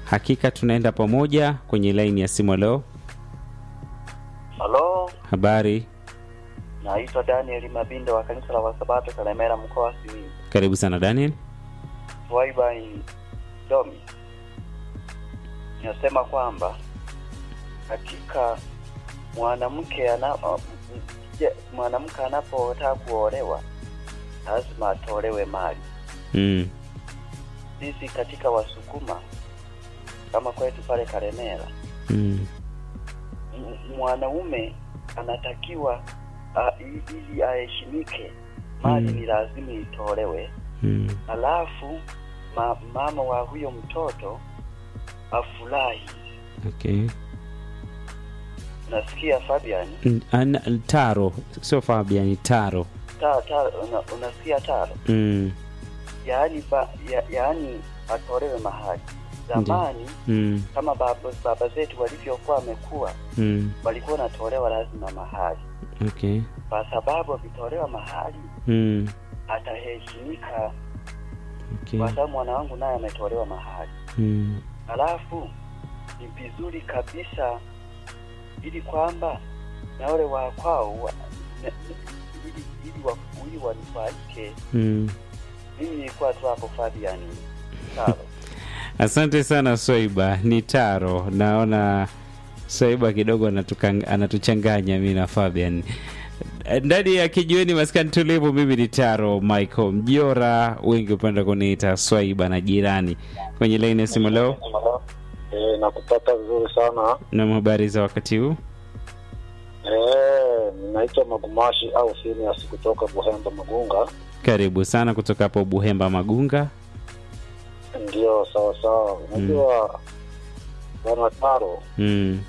Hakika tunaenda pamoja kwenye laini ya simu. Leo Halo, habari, naitwa Daniel Mabindo wa kanisa la Wasabato Kalemera, mkoa wa Simiyu. karibu sana Daniel. Swaiba in Domi, nasema kwamba katika mwanamke ana je, mwanamke anapotaka kuolewa lazima atolewe mali. Mm. Sisi katika Wasukuma kama kwetu pale Kalemera, Mm. m- mwanaume anatakiwa a, i- ili aheshimike, mali Mm. ni lazima itolewe Mm. alafu ma, mama wa huyo mtoto afurahi. Okay. Nasikia Fabian Mm, ana- Taro, sio Fabian, Taro. ta, ta, una, unasikia taro, Mm. yaani ba, ya, yaani atolewe mahali. Zamani Mm. kama baba, baba zetu walivyokuwa wamekuwa Mm. walikuwa wanatolewa lazima mahali, Okay. kwa sababu akitolewa mahali Mm. ataheshimika, Okay. kwa sababu mwana wangu naye ametolewa mahali. Mm. Alafu ni vizuri kabisa ili kwamba na wale wa kwao wa, na- ili ili wa, ili wanufaike. Mm. Mimi nilikuwa tu hapo Fabian. Sawa. Asante sana Swaiba, ni Taro. Naona Swaiba kidogo anatuka- anatuchanganya mi na Fabian ndani ya kijiweni maskani tulivu. Mimi ni Taro Michael Mjora, wengi upenda kuniita Swaiba na jirani. Kwenye laini ya simu leo, E, nakupata vizuri sana na habari za wakati huu? e, naitwa Magumashi au Phineas kutoka Buhemba Magunga. Karibu sana kutoka hapo Buhemba Magunga. Ndio, sawa sawa. Unajua bwana Taro, Mm.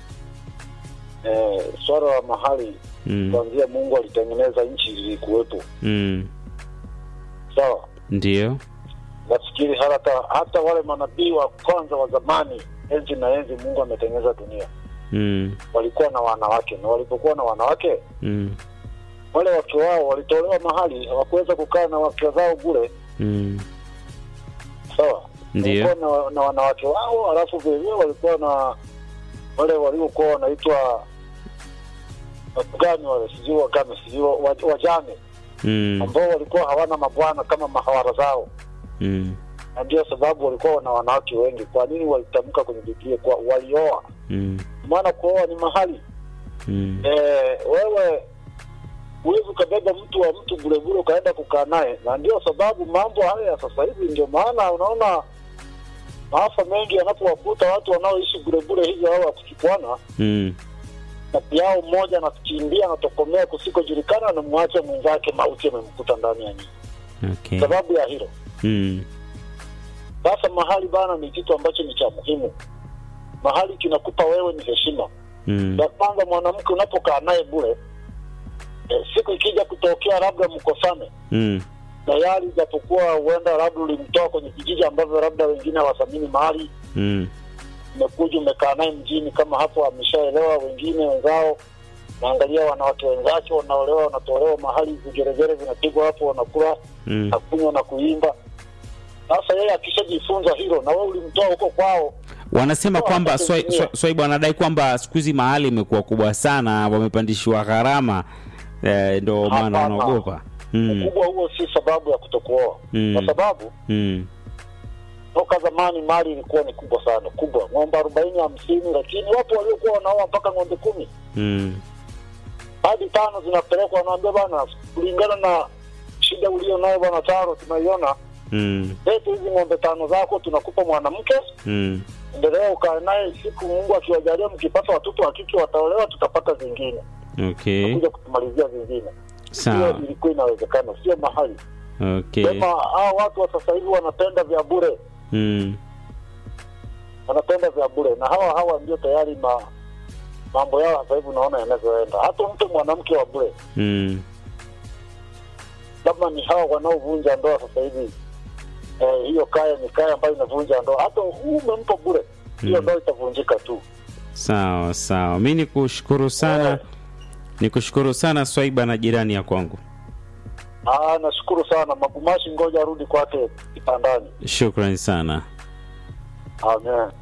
e, swala la mahali Mm. kuanzia Mungu alitengeneza nchi zilikuwepo, Mm. sawa. Ndio. Nafikiri hata hata wale manabii wa kwanza wa zamani, enzi na enzi, Mungu ametengeneza dunia, Mm. walikuwa na wanawake, na walipokuwa na wanawake Mm. wale wake wao walitolewa mahali, hawakuweza kukaa na wake zao bure, Mm. sawa. Ndio. walikuwa na, na wanawake wao, alafu vilevile walikuwa na wale waliokuwa wanaitwa watu gani wale, sijui wagame, sijui wa- wa- wajane Mm. ambao walikuwa hawana mabwana kama mahawara zao, Mm. na ndio sababu walikuwa na wanawake wengi. Kwa nini walitamka kwenye Biblia kwa walioa? Mm. Maana kuoa ni mahali Mm. e, wewe huwezi ukabeba mtu wa mtu bulebule ukaenda kukaa naye, na ndio sababu mambo haya ya sasa hivi, ndio maana unaona maafa mengi yanapowakuta watu wanaoishi bulebule hivyo au wakuchukuana Mm. kati yao mmoja anakimbia anatokomea kusikojulikana, anamwacha mwenzake mauti amemkuta ndani ya nyumba, Okay. sababu ya hilo. Mm. Sasa mahali bana ni kitu ambacho ni cha muhimu. Mahali kinakupa wewe ni heshima. Mm. Ya kwanza, mwanamke unapokaa naye bure, e, siku ikija kutokea labda mkosane Mm. tayari, japokuwa huenda labda ulimtoa kwenye kijiji ambavyo labda wengine hawathamini mahali, Mm. umekuja umekaa naye mjini, kama hapo ameshaelewa, wengine wenzao naangalia wanawake wenzake wanaolewa, wanatolewa mahali, vigeregere vinapigwa hapo, wanakula Mm. na kunywa na kuimba. Sasa yeye akishajifunza hilo, na wewe ulimtoa huko kwao, Wanasema Toa kwamba hata Swai- kutumia. Swai- Swaiba wanadai kwamba siku hizi mahali imekuwa kubwa sana, wamepandishiwa gharama eh, ndo maana Hapana. wanaogopa. Mm. ukubwa huo si sababu ya kutokuoa, Mm. kwa sababu Mm. toka zamani mali ilikuwa ni kubwa sana, kubwa, ng'ombe arobaini hamsini, lakini wapo waliokuwa wanaoa mpaka ng'ombe kumi Mm. hadi tano zinapelekwa, wanaambia bana, kulingana na shida ulio nayo bwana Taro, tunaiona Mm. letu hizi ng'ombe tano zako, tunakupa mwanamke, Mm. endelea ukae naye, siku Mungu akiwajalia, mkipata watoto wa kike wataolewa, tutapata zingine, Okay. kuja kutumalizia zingine. Hiyo Sawa. ilikuwa inawezekana, sio mahali Okay. sema. Hao watu wa sasa hivi wanapenda vya bure, Mm. wanapenda vya bure, na hawa hawa ndio tayari ma mambo yao sasa hivi unaona yanavyoenda. Hata mtu mwanamke wa bure, Mm. labda ni hawa wanaovunja ndoa sasa hivi. Eh, hiyo kaya ni kaya ambayo inavunja ndoa, hata huu umempa bure, hiyo Mm. ndoa itavunjika tu. Sawa sawa, mi ni kushukuru sana, Eh. ni kushukuru sana Swaiba na jirani ya kwangu. Ah, nashukuru sana Magumashi, ngoja arudi kwake kitandani. Shukrani sana. Amen.